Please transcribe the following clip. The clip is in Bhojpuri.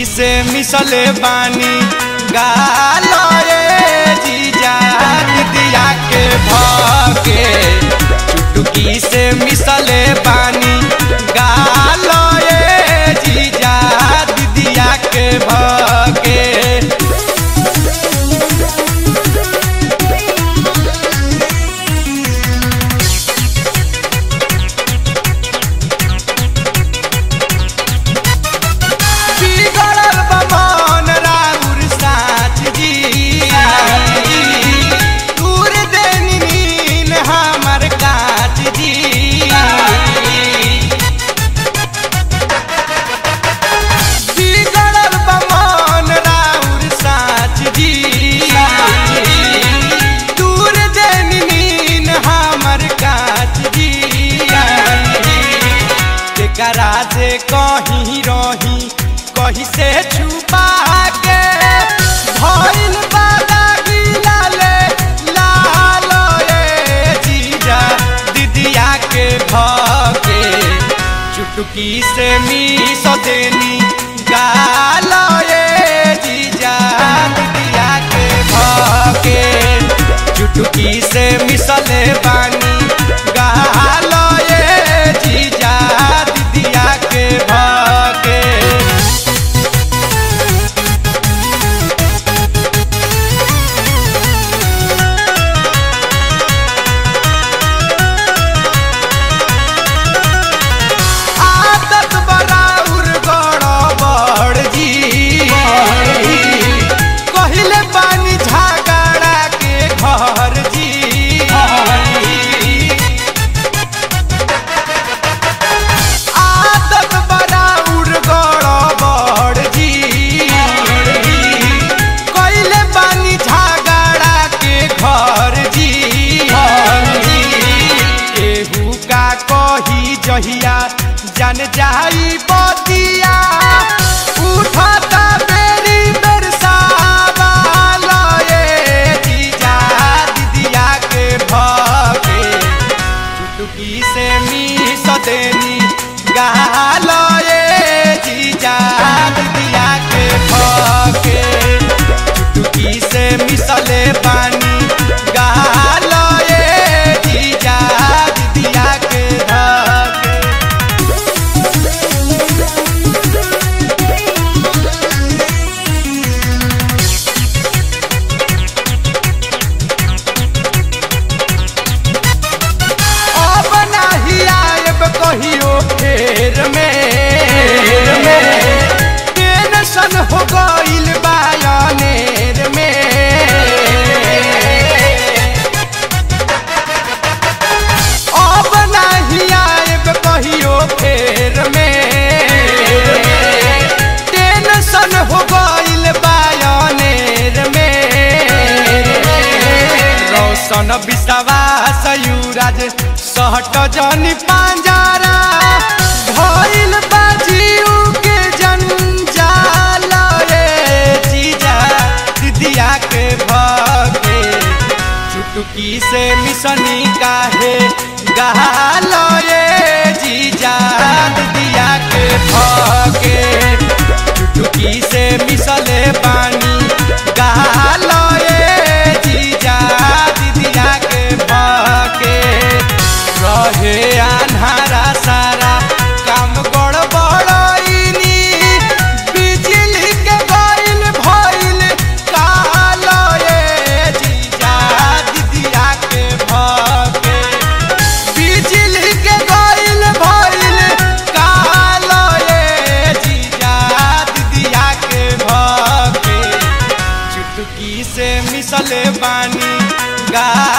चुटकी से मिसले बानी गालो ए जीजा दिया के भके चुटकी से मिसले बानी गालो ए जीजा दिया के भके बिगड़ल बमन राउर साच जी दूर देनी नीन हमर काच जी बिगड़ल बमन राउर साच जी दूर देनी नीन हमर काच जी केकरा से कहीं रही कहीं से छुपा के भइल बादा गिलाले लाल ए जीजा दिदिया के भके चुटकी से मीस देनी गाल ए जीजा दिदिया के भके चुटकी से मिसले बानी गाल ए जीजा दिदिया के भके आदत बराउर गड़बड़ जी कहिले पानी झगड़ा के घर जी आदत बराउर गड़बड़ जी कहिले पानी झगड़ा के घर जी केहू का कही जहिया जन जाई बतिया उठता बेरी बेर सावाल ए जीजा दिदिया के भके चुटकी से मीस देनी गाल ए जीजा दिदिया के भके चुटकी से मिसले पानी गाल ए जीजा दिदिया के भके अब नाही आएब कहियो फेर में टेंशन हो गइल बायनेर में अब नाही आएब कहियो फेर में टेंशन हो गइल बायनेर में रौशन विश्वास युराज सहट जनी पांजारा भइल बाजीउ के जंजाल रे जीजा दिदिया के भगे चुटकी से मिसनी काहे गाल रे जीजा दिदिया के भगे चुटकी से मिसले पानी गाल रे जीजा दिदिया के भगे रहे अन्हारा सारा काम गड़बड़ाइनी बिजली के गइल भइल काल ए जीजा दिदिया के भगे बिजली के गइल भइल काल ए जीजा दिदिया के भगे चुटकी से मिसले बानी गा